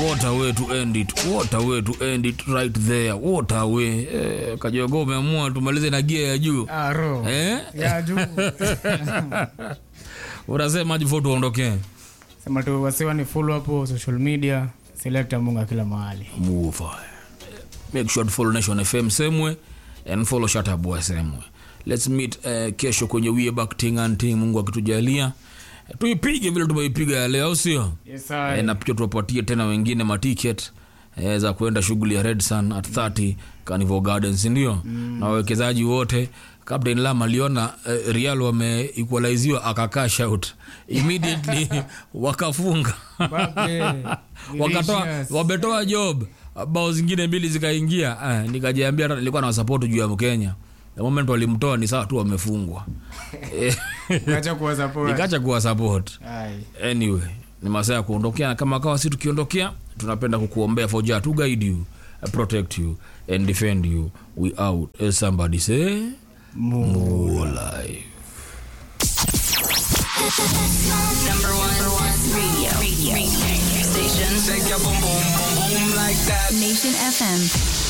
what a way to end it what a way to end it right there what a way eh, kajogo umeamua tumalize na gia ya juu Ah, ro. eh? Ya juu. unasemaje before tuondokee Sema tu wasiwa ni follow hapo social media, selecta munga kila mahali. move make sure to follow nation fm semwe and follow shataboy semwe let's meet uh, kesho kwenye wie back ting and ting mungu akitujalia tuipige vile tumeipiga ya leo au sio Yes, e, I. na pia tuwapatie tena wengine maticket e, za kuenda shughuli ya red sun at 30 carnival gardens ndio mm. na wawekezaji wote captain lam aliona uh, real wameequaliziwa akakaa out immediately wakafunga Mbappe, wakatoa Vinicius. wametoa job bao zingine mbili zikaingia ah, nikajiambia hata nilikuwa na wasapoti juu ya mkenya the moment walimtoa ni sawa tu wamefungwa Eh, Acha kuwa support. nikacha kuwa support Ai. anyway ni masaa ya kuondokea na kama kawa si tukiondokea tunapenda kukuombea foja to guide you uh, protect you and defend you we out as somebody say more life Number one, radio. radio. radio. Station. Shake your boom boom boom boom like that. Nation FM.